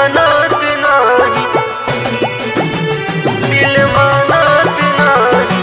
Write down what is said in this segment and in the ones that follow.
मानत नाही दिल मानत नाही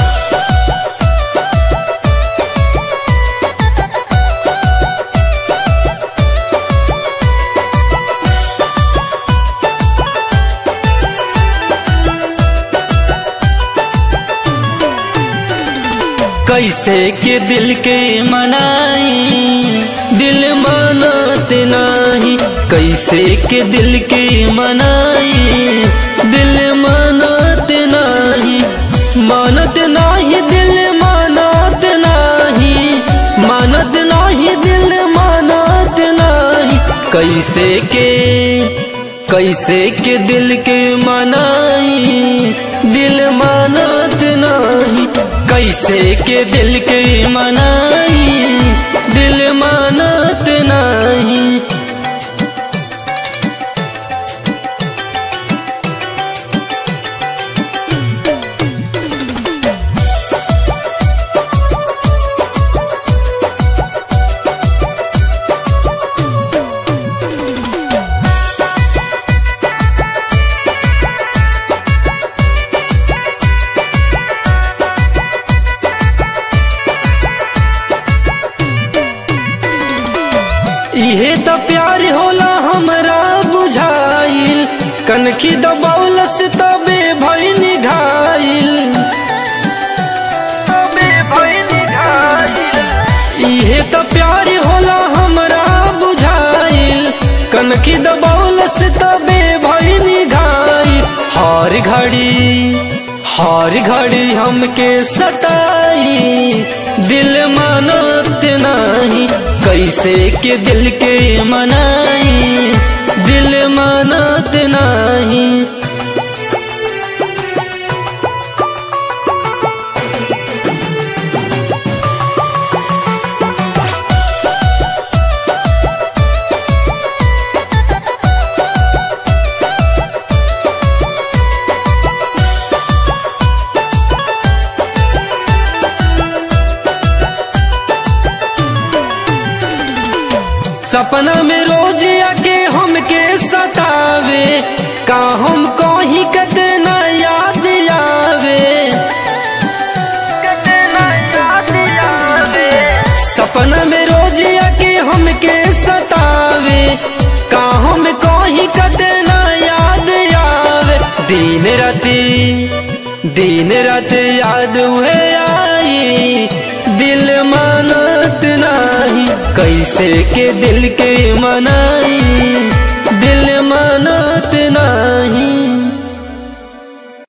कैसे के दिल के मनाई दिल मानत नाही कैसे के दिल के मनाई दिल मानत नाही मानत नाही दिल मानत नाही मानत नाही दिल मानत नाही कैसे के कैसे के दिल के मनाई दिल मानत नाही कैसे के दिल के मनाई दिल मानत नहीं इहे तो प्यार होला हमरा बुझाइल कनखी दबौलस तबे भइल घाइल तबे भइल घायल इहे तो प्यार होला हमरा बुझाइल कनखी दबौलस तबे भइल घाइल हर घड़ी हर घड़ी हमके सताई दिल मानत नहीं कैसे के दिल के मनाई दिल मानत नहीं सपना में रोज आके हमके सतावे का हम कहीं कितना याद आवे कितना याद आवे सपना में रोज आके हमके सतावे का हम कहीं कितना याद आवे दिन राति दिन रात याद हुए आई दिल मानत नहीं कैसे के दिल के मनाई दिल मानत नहीं